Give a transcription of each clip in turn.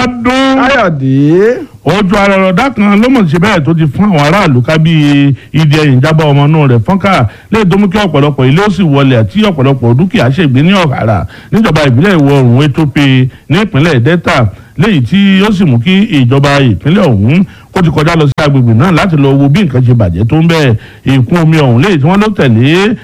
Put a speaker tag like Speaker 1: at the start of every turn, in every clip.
Speaker 1: ọdún
Speaker 2: káyọ̀dé
Speaker 1: ojú ara ọ̀dà kan ló mọ̀ sí bẹ́ẹ̀ tó ti fún àwọn aráàlú ká bí ìdí ẹ̀yìn jábọ̀ ọmọ inú rẹ̀ fọ́nká lè tó mú kí ọ̀pọ̀lọpọ̀ ilé ó sì wọlé àti ọ̀pọ̀lọpọ̀ dúkìá ṣègbè ní ọ̀hárà níjọba ìbílẹ̀ ìwọ̀ oòrùn Etope ní ìpínlẹ̀ Delta léyìí tí ó sì mú kí ìjọba ìpínlẹ̀ ọ̀hún kó ti kọjá lọ sí agbègbè náà láti lọ wo bí nǹkan ṣe bàjẹ́ tó ń bẹ̀ ìkún omi ọ̀hún léyìí tí wọ́n ló tẹ̀lé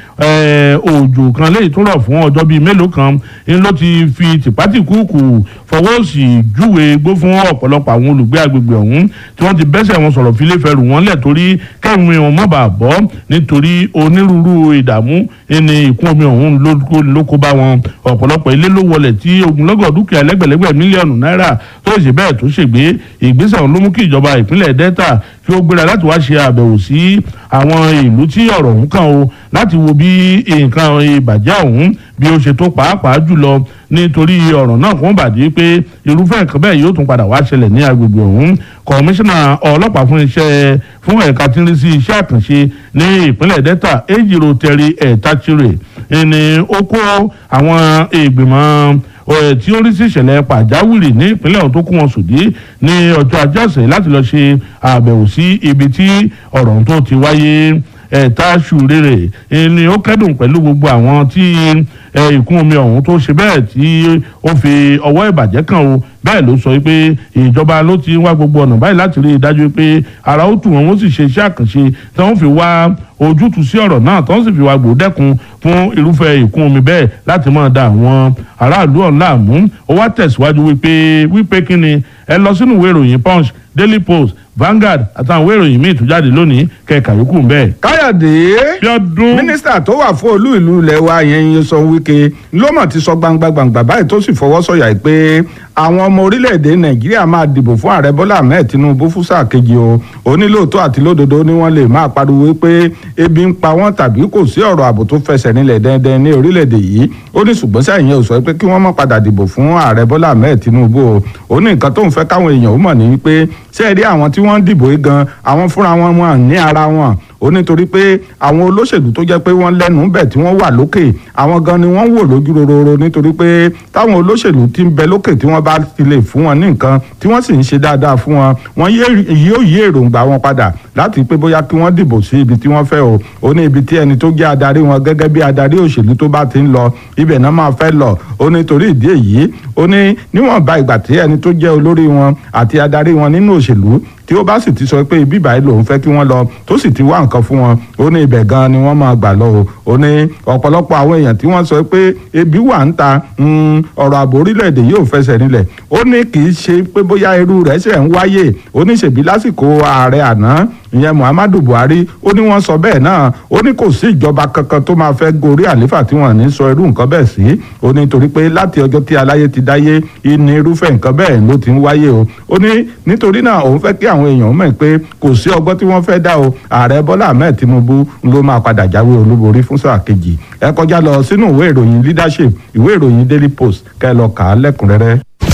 Speaker 1: òjò kan léyìí tó rọ̀ fún ọjọ́ bíi mélòó kan ń ló ti fi tìpátìkúùkù fọwọ́ sí júwe gbó fún ọ̀pọ̀lọpọ̀ àwọn olùgbé agbègbè ọ̀hún tí wọ́n ti bẹ́sẹ̀ wọn sọ̀rọ̀ fílẹ̀ fẹ́rù wọn lẹ̀ torí kẹ́mi wọn má bàa bọ́ nítorí onírúurú ìdààmú ní ìkún omi ọ̀hún ló kó bá wọn ọ̀pọ̀lọpọ̀ ilé ló wọlẹ̀ tí ogunlọ́gọ̀ dúkìá lẹ́gbẹ̀lẹ́gbẹ̀ mílíọ̀nù náírà tó ṣe bẹ́ẹ̀ tó ṣègbè ìgbésẹ̀ ọ̀hún ló mú kí ìjọba ìpínlẹ̀ Delta kí ó gbéra láti wá ṣe àbẹ̀wò sí àwọn ìlú tí ọ̀rọ̀ ọ̀hún kàn o láti wo bí nǹkan ìbàjẹ́ ọ̀hún bí ó ṣe tó pàápàá jùlọ nítorí ọ̀rọ̀ náà kò ń bàdí pé irúfẹ́ nǹkan bẹ́ẹ̀ yóò tún padà wá ṣẹlẹ̀ ní agbègbè ọ̀hún kọmíṣánná ọlọ́pàá fún iṣẹ́ fún ẹ̀ka tí ń rí sí iṣẹ́ àkànṣe ní ìpínlẹ̀ Delta ejiro tẹ̀rí ẹ̀ẹ́tàchire ni ó kó àwọn ìgbìmọ̀ tí ó rí sí ìṣẹ̀lẹ̀ pàjáwìrì ní ìpínlẹ̀ ọ̀hún tó kó wọn sòdí ní ọjọ́ ajé ọ̀sẹ̀ láti lọ ṣe àbẹ̀wò sí ibi tí ọ̀rọ̀ tó ti wáyé ẹ̀ta ṣùrẹ́rẹ̀ ni ó kẹ́dùn pẹ̀lú gbogbo àwọn tí ìkún omi ọ̀hún tó ṣe bẹ́ẹ̀ tí ó fi ọwọ́ ìbàjẹ́ kàn o bẹ́ẹ̀ ló sọ pé ìjọba ló ti wá gbogbo ọ̀nà báyìí láti rí i dájú pé ara ó tù wọ́n wọ́n sì ṣe iṣẹ́ àkànṣe tí wọ́n fi wá ojútùú sí ọ̀rọ̀ náà tí wọ́n sì fi wá gbòdẹ́kun fún irúfẹ́ ìkún omi bẹ́ẹ̀ láti máa da àwọn aráàlú ọ̀hún láàmú ó wá tẹ̀síwájú wípé wípé kí ni ẹ lọ sínú ìwé ìròyìn Punch Daily Post Vanguard àtàwọn ìwé ìròyìn míì tó jáde lónìí kẹka yòókù ń bẹ́ẹ̀.
Speaker 2: káyọ̀dé
Speaker 1: Bíọ́dún
Speaker 2: mínísítà tó wà fún olú ìlú ilẹ̀ wa yẹn Nyesom Wike ló mọ̀ ti sọ gbangba gbangba báyìí tó sì fọwọ́ sọ̀yà pé àwọn ọmọ orílẹ̀-èdè nàìjíríà máa dìbò fún ààrẹ bọ́lá ahmed tinubu fún sáà kejì o ó ní lóòótọ́ àti lódodo ni wọ́n lè máa pariwo pé ebi ń pa wọ́n tàbí kò sí ọ̀rọ̀ ààbò tó fẹsẹ̀ nílẹ̀ dẹ́ndẹ́n ní orílẹ̀-èdè yìí ó ní ṣùgbọ́n sẹ́yìn ò sọ pé kí wọ́n má padà dìbò fún ààrẹ bọ́lá ahmed tinubu o ó ní nǹkan tó ń fẹ́ káwọn èèyàn ó mọ̀ ní wípé sẹ́ẹ̀rí àwọn tí wọ́n ń dìbò yìí gan àwọn fúnra wọn wọn ní ara wọn ó nítorí pé àwọn olóṣèlú tó jẹ́ pé wọ́n lẹ́nu bẹ̀ tí wọ́n wà lókè àwọn gan ni wọ́n wò lójú rororo nítorí pé táwọn olóṣèlú ti ń bẹ lókè tí wọ́n bá ti lè fún wọn ní nǹkan tí wọ́n sì ń ṣe dáadáa fún wọn wọ́n yóò yí èròǹgbà wọn padà láti pé bóyá kí wọ́n dìbò sí ibi tí wọ́n fẹ́ o ó ní ibi tí ẹni tó jẹ́ adarí wọn gẹ́gẹ́ bí adarí òṣèlú tó bá ti ń lọ ibẹ̀ náà máa fẹ́ lọ ó ní torí ìdí èyí ó ní níwọ̀nba ìgbà tí ẹni tó jẹ́ olórí wọn àti adarí wọn nínú òṣèlú tí ó bá sì ti sọ pé ibi ìbàyí lòun fẹ́ kí wọ́n lọ tó sì ti wá nǹkan fún wọn ó ní ibẹ̀ gan ni wọ́n máa gbà lọ o ó ní ọ̀pọ̀lọpọ̀ àwọn èèyàn tí wọ́n sọ pé ebi wà ń ta ọ̀rọ̀ ààbò orílẹ̀-èdè yóò fẹsẹ̀ nílẹ̀ ó ní kì í ṣe pé bóyá irú rẹ̀ ṣẹ̀ ń wáyé ó ní ṣèbí lásìkò ààrẹ àná ìyẹn Muhammadu Buhari ó ní wọ́n sọ bẹ́ẹ̀ náà ó ní kò sí ìjọba kankan tó máa fẹ́ gorí àléfà tí wọ́n ní sọ irú nǹkan bẹ́ẹ̀ sí ó ní torí pé láti ọjọ́ tí aláyé ti dáyé ìní irúfẹ́ nǹkan bẹ́ẹ̀ ló ti ń wáyé o ó ní nítorí náà òun fẹ́ kí àwọn èèyàn mọ̀ pé kò sí ọgbọ́n tí wọ́n fẹ́ dá o ààrẹ Bọ́lá Ahmed Tinubu ló máa padà jáwé olúborí fún sáà kejì ẹ kọjá lọ sínú ìwé ìròyìn leadership ìwé ìròyìn Daily Post kẹ́ lọ kà á lẹ́kùnrẹ́rẹ́.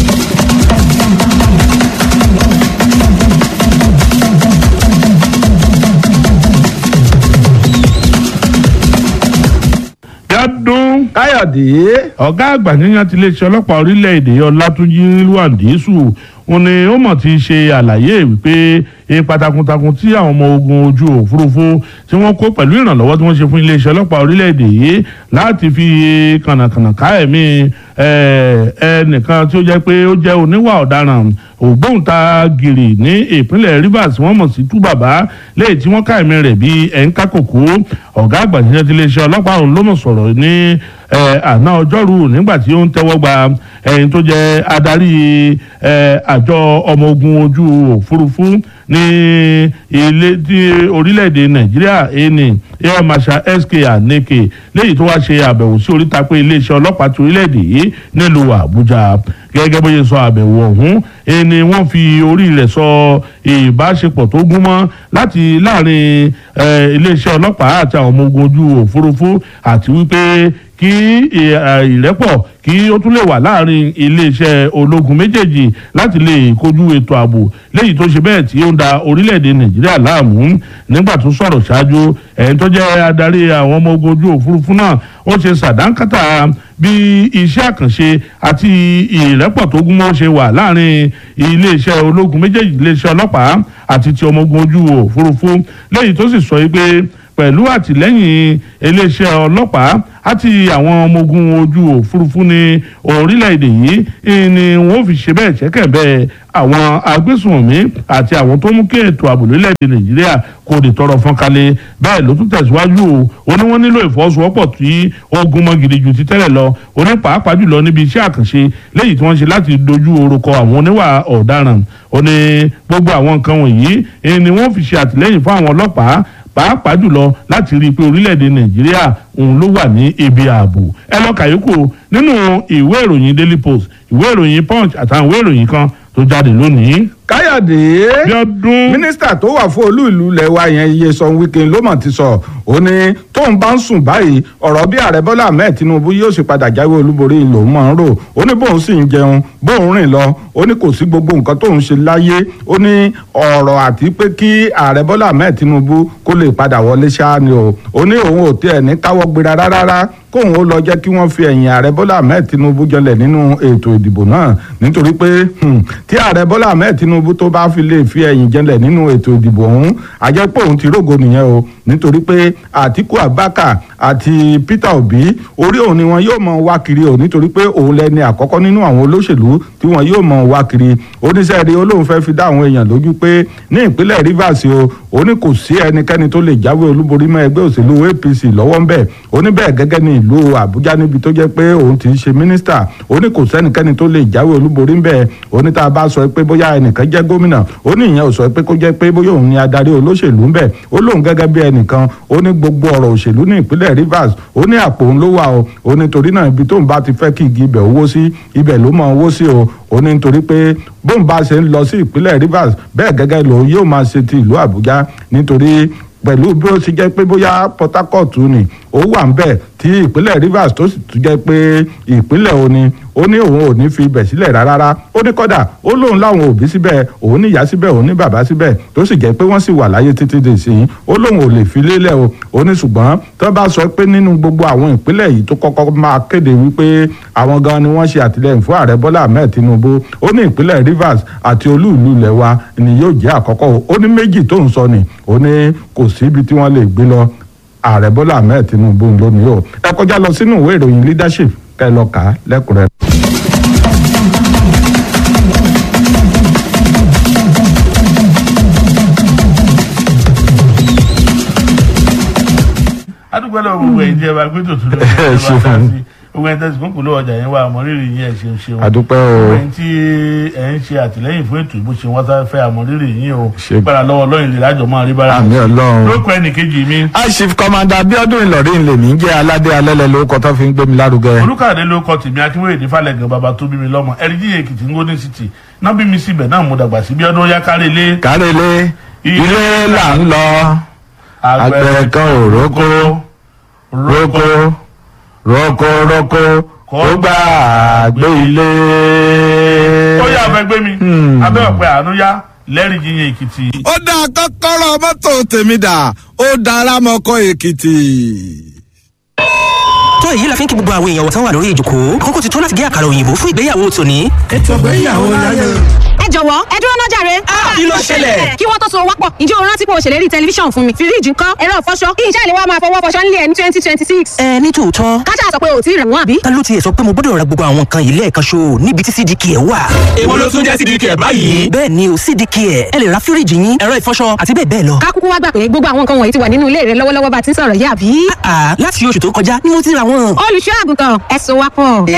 Speaker 1: Bíọ́dún
Speaker 2: káyọ̀dé
Speaker 1: ọ̀gá àgbà yíyan ti iléeṣẹ́ ọlọ́pàá orílẹ̀-èdè ọlátúnjí lúwàndísù wọn ni ó mọ̀ ti ṣe àlàyé wípé ipa takuntakun tí àwọn ọmọ ogun ojú òfurufú tí wọ́n kó pẹ̀lú ìrànlọ́wọ́ tí wọ́n ṣe fún iléeṣẹ́ ọlọ́pàá orílẹ̀-èdè yìí láti fi kànàkànà ká ẹ̀mí ẹnìkan tí ó jẹ́ pé ó jẹ́ oníwà ọ̀daràn ògbóǹtagìrì ní ìpínlẹ̀ Rivers wọ́n mọ̀ sí tú bàbá lẹ́yìn tí wọ́n ká ẹ̀mí rẹ̀ bíi ẹ̀ńká kòkó ọ̀gá àgbà níṣẹ́ ti iléeṣẹ́ ọlọ́pàá ọ̀hún ló mọ̀ sọ̀rọ̀ ní àná ọjọ́rú nígbà tí ó ń tẹ́wọ́ gba ẹni tó jẹ́ adarí àjọ ọmọ ogun ojú òfurufú ní ilé tí orílẹ̀-èdè nàìjíríà ẹni air marshal sk aneke léyìí tó wá ṣe àbẹ̀wò sí oríta pé iléeṣẹ́ ọlọ́pàá ti orílẹ̀-èdè yìí nílùú àbújá gẹ́gẹ́ bó ṣe sọ àbẹ̀wò ọ̀hún ẹni wọ́n fi orí rẹ̀ sọ ìbáṣepọ̀ tó gún mọ́ láti láàrin iléeṣẹ́ ọlọ́pàá àti àwọn ọmọ ogun ojú òfurufú àti wípé kí ìrẹ́pọ̀ kí ó tún lè wà láàrin iléeṣẹ́ ológun méjèèjì láti lè kojú ètò ààbò léyìí tó ṣe bẹ́ẹ̀ tí ó ń da orílẹ̀-èdè nàìjíríà láàmú nígbà tó sọ̀rọ̀ ṣáájú ẹ̀yìn tó jẹ́ adarí àwọn ọmọ ogun ojú òfurufú náà ó ṣe ṣàdánkátà bí iṣẹ́ àkànṣe àti ìrẹ́pọ̀ tó gúnmọ́ ṣe wà láàrin iléeṣẹ́ ológun méjèèjì iléeṣẹ́ ọlọ́pàá àti ti ọmọ ogun ojú òfurufú léyìí tó sì sọ pé pẹ̀lú àtìlẹ́yìn iléeṣẹ́ ọlọ́pàá àti àwọn ọmọ ogun ojú òfurufú ní orílẹ̀-èdè yìí ni wọ́n fi ṣe bẹ́ẹ̀ ṣẹ́kẹ̀ bẹ́ẹ̀ àwọn agbésùnmọ̀mí àti àwọn tó mú kí ètò ààbò lórílẹ̀-èdè nàìjíríà kò lè tọrọ fọ́nkalẹ̀ bẹ́ẹ̀ ló tún tẹ̀síwájú o ó ní wọ́n nílò ìfọwọ́sowọ́pọ̀ tí ogun mọ́ gidi ju ti tẹ́lẹ̀ lọ ó ní pàápàá jùlọ níbi iṣẹ́ àkànṣe léyìí tí wọ́n ṣe láti dojú orúkọ àwọn oníwà ọ̀daràn ó ní gbogbo àwọn nǹkan wọ̀nyí ni wọ́n fi ṣe àtìlẹ́yìn fún àwọn ọlọ́pàá pàápàá jùlọ láti rí i pé orílẹ̀-èdè nàìjíríà òun ló wà ní ibi ààbò ẹ lọ kàyókù nínú ìwé ìròyìn daily post ìwé ìròyìn punch àtàwọn ìwé ìròyìn kan tó jáde lónìí.
Speaker 2: káyọ̀dé
Speaker 1: bíọ́dún.
Speaker 2: mínísítà tó wà fún olú ìlú ilẹ̀ wa yẹn Nyesom Wike ló mọ̀ ti sọ ó ní tóun bá ń sùn báyìí ọ̀rọ̀ bí ààrẹ bọ́lá ahmed tinubu yóò sì padà jáwé olúborí lòun máa ń rò ó ní bóun sì ń jẹun bóun rìn lọ ó ní kò sí gbogbo nǹkan tóun ṣe láyé ó ní ọ̀rọ̀ àti pé kí ààrẹ bọ́lá ahmed tinubu kó lè padà wọlé ṣáá ni o ó ní òun ò tiẹ̀ ní káwọ́ gbéra rárá kóun ó lọ jẹ́ kí wọ́n fi ẹ̀yìn ààrẹ bọ́lá ahmed tinubu jọlẹ̀ nínú ètò ìdìbò náà nítorí pé tí ààrẹ bọ́lá ahmed tinubu tó bá fi lè fi ẹ̀yìn jẹlẹ̀ nínú ètò ìdìbò ọ̀hún àjẹpọ̀ òun ti rógo nìyẹn o nítorí pé àtiku abaka àti peter obi orí òun ni wọn yóò mọ wá kiri o nítorí pé òun lẹni àkọ́kọ́ nínú àwọn olóṣèlú tí wọn yóò mọ wá kiri oníṣẹ́ rí olóhùn fẹ́ fi dá àwọn èèyàn lójú pé ní ìpínlẹ̀ rivers o ó ní kò sí ẹnikẹ́ni tó lè jáwé olúborí mọ́ ẹgbẹ́ òṣèlú apc lọ́wọ́ ńbẹ̀ ó ní bẹ́ẹ̀ gẹ́gẹ́ ní ìlú àbújá níbi tó jẹ́ pé òun ti ń ṣe mínísítà ó ní kò sẹ́nikẹ́ni tó lè jáwé olúborí ńbẹ̀ ó ní tá a bá sọ pé bóyá ẹnìkan jẹ́ gómìnà ó ní ìyẹn ò sọ pé kó jẹ́ pé bóyá òun ni adarí olóṣèlú ńbẹ̀ ó lóun gẹ́gẹ́ bí ẹnìkan ó ní gbogbo ọ̀rọ̀ òṣèlú ní ìpínlẹ̀ rivers ó ní àpò òun ló wà o ó ní torí náà ibi tóun bá ti fẹ́ kí igi ibẹ̀ owó sí ibẹ̀ ló mọ owó sí o ó ní nítorí pé bóun bá ṣe ń lọ sí ìpínlẹ̀ rivers bẹ́ẹ̀ gẹ́gẹ́ lòun yóò máa ṣe ti ìlú àbújá nítorí pẹ̀lú bí ó ti jẹ́ pé bóyá port harcourt ni ó wà ń bẹ̀ tí ìpínlẹ̀ rivers tó sì tún jẹ́ pé ìpínlẹ̀ òní ó ní òun ò ní fi ibẹ̀ sílẹ̀ rárá ó ní kọ́dà ó lóun láwọn òbí síbẹ̀ òun ní ìyá síbẹ̀ òun ní bàbá síbẹ̀ tó sì jẹ́ pé wọ́n sì wà láyé títí dè sí i ó lóun ò lè fi lélẹ̀ o ó ní ṣùgbọ́n tó bá sọ pé nínú gbogbo àwọn ìpínlẹ̀ yìí tó kọ́kọ́ máa kéde wípé àwọn gan ni wọ́n ṣe àtìlẹ́yìn fún ààrẹ bọ́lá ahmed tinubu ó ní ìpínlẹ̀ rivers àti olú ìlú ilẹ̀ wa ni yóò jẹ́ àkọ́kọ́ ó ní méjì tó ń sọ ni ó ní kò síbi tí wọ́n lè gbé lọ ààrẹ bọ́lá ahmed tinubu lónìí o ẹ kọjá lọ sínú ìwé ìròyìn leadership kẹ́ lọ kà á lẹ́kùnrẹ́rẹ́.
Speaker 1: adúgbò lọ gbogbo ẹ̀yin tí ẹ bá gbé tòtún lórí ẹ bá
Speaker 2: ṣeun.
Speaker 1: dá sí gbogbo ẹ̀yin tẹsí kúnkùn ló ọjà yẹn wà àmọrírì yín ẹ ṣeun ṣeun
Speaker 2: àdúpẹ́
Speaker 1: gbogbo
Speaker 2: o
Speaker 1: ẹ̀yin tí ẹ ń ṣe àtìlẹ́yìn fún ètò ìbò ṣe wọn sá fẹ́ àmọrírì yín o
Speaker 2: Ṣe-
Speaker 1: gbára lọ́wọ́ lọyìn lè lájọ máa rí bára
Speaker 2: àmì ọlọ́run.
Speaker 1: lóko ẹnì kejì mi
Speaker 2: aṣif kọmanda abiodun ìlọrin lèmi jẹ́ aládé alẹ́lẹ́ lórúkọ tó fi ń gbé mi lárugẹ.
Speaker 1: olùkàdé ló kọ tèmi akínwéyè ní falẹ̀gàn bàbá tó bí mi lọ́mọ ẹ̀ríjì èkìtì ń gómìnà city náà bí mi síbẹ̀ náà mo dàgbà sí bí ọdún yá kárí ilé
Speaker 2: kárẹ́lé ilé là ń lọ àgbẹ̀ kan ò rókó rókó rókó rókó kó gbà gbé ilé.
Speaker 1: ó yà fẹ́ gbé mi abẹ́ ọ̀pẹ àánú yá lẹ́rìí yíyan èkìtì.
Speaker 3: ó dá kọ́kọ́rọ́ mọ́tò tèmi dà ó dára mọ́kọ́ èkìtì.
Speaker 4: tó èyí la fi ń kí gbogbo àwọn èèyàn wọ̀tán wà lórí ìjòkó àkókò ti tó láti gé àkàrà òyìnbó fún ìgbéyàwó tòní.
Speaker 5: ẹ jọ̀wọ́ ẹ dúró náà jàre.
Speaker 4: kí ló ṣẹlẹ̀?
Speaker 5: kí wọ́n tó so wápọ̀ ǹjẹ́ o rántí pé o ṣèlérí tẹlifíṣàn fún mi fíríjì ńkọ́ ẹ̀rọ ìfọṣọ kí iṣẹ́ ìléwọ́ máa fọwọ́ fọṣọ nílé ẹ̀ ní twenty twenty six.
Speaker 4: ẹ ní tòótọ́
Speaker 5: káṣá sọ pé o ò tí ì rẹ̀ wọ́n àbí.
Speaker 4: ta ló tiẹ̀ sọ pé mo gbọ́dọ̀ ra gbogbo àwọn nǹkan yìí lẹ́ẹ̀kan ṣo níbi tí cdk ẹ̀ wà.
Speaker 6: èwo ló tún jẹ́ sídìí kẹ̀ báyìí.
Speaker 4: bẹ́ẹ̀ ni o cdk ẹ̀ ẹ lè ra fíríjì yín ẹ̀rọ ìfọṣọ àti bẹ́ẹ̀ bẹ́ẹ̀ lọ.
Speaker 5: ká kúkú wá gbà pé gbogbo àwọn nǹkan wọ̀nyí ti wà nínú ilé rẹ lọ́wọ́lọ́wọ́ bá ti ń sọ̀rọ̀ yá àbí.
Speaker 4: àà láti oṣù tó kọjá ni mo ti ra wọn.
Speaker 5: olùṣọ́ àgùntàn ẹ so wápọ̀.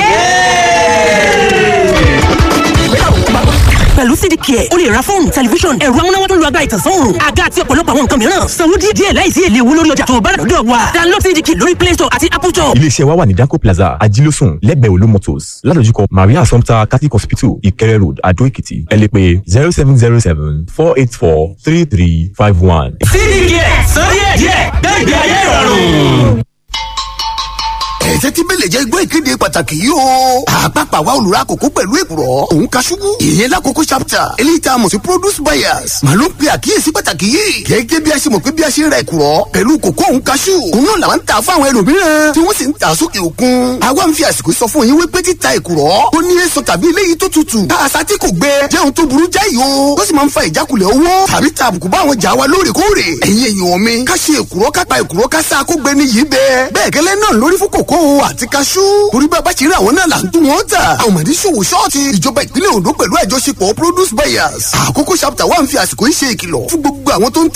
Speaker 4: pẹ̀lú cdk ẹ̀ o lè ra fóònù tẹlifíṣọ̀n ẹ̀rọ amúnáwá tó lu agbára ìtànsán òòrùn àga àti ọ̀pọ̀lọpọ̀ àwọn nǹkan mìíràn sanwó díẹ̀ díẹ̀ láìsí èlé owó lórí ọjà tó o bá rà lọ́dọ̀ wa download cdk lórí play store àti apple store.
Speaker 7: iléeṣẹ́ wa wà ní danco plaza ajílósùn lẹ́gbẹ̀ẹ́ olú motors ládojúkọ maria assumpta catholic hospital ìkẹrẹ road adó èkìtì ẹ lè pè zero seven zero seven four eight four three three five one.
Speaker 6: sídìí kẹ̀ sọ díẹ̀ díẹ̀ gbẹ̀gbẹ̀ ayé ìrọ̀rùn.
Speaker 8: ẹ̀ẹ́dẹ́ tí bẹ́lẹ̀ jẹ́ igbó ìkéde pàtàkì yìí o. àpapọ̀ àwa olùrà àkókò pẹ̀lú èkùrọ̀ òun ka ṣubú. ìyẹn lákòókò chapter eléyìí tá a mọ̀ sí produce buyers. màá ló ń pe àkíyèsí pàtàkì yìí. gẹ́gẹ́ bí a ṣe mọ̀ pé bí a ṣe ń ra èkùrọ̀ pẹ̀lú kòkó òun ka ṣù. òun náà làwọn ń tà fún àwọn ẹlòmíràn tí wọ́n sì ń tà sókè òkun. àwa ń fi àsìkò sọ fún yín wípé títa èkùrọ̀ tó ní èso tàbí eléyìí tó tutù. káàsá tí kò gbẹ jẹ́ ohun tó burú jáì o. tó sì máa ń fa ìjákulẹ̀ owó tàbí ta àbùkù bá àwọn jà wa lóòrèkóòrè. ẹ̀yin èèyàn mi ká ṣe èkùrọ́ ká pa èkùrọ́ ká sá kó gbẹ ní yìí bẹ́ẹ̀. bẹ́ẹ̀ gẹ́lẹ́ náà lórí fún kòkó àti kaṣú. torí bá a bá ṣe rí àwọn náà là ń dún wọn tà. àwọn mọ̀dé ṣòwò ṣọ́ọ̀tì ìjọba ìpínlẹ̀ Ondo pẹ̀lú àjọṣepọ̀ produce buyers. àkókò chapter one fi àsìkò yìí ṣe ìkìlọ̀ fún gbogbo àwọn tó ń ta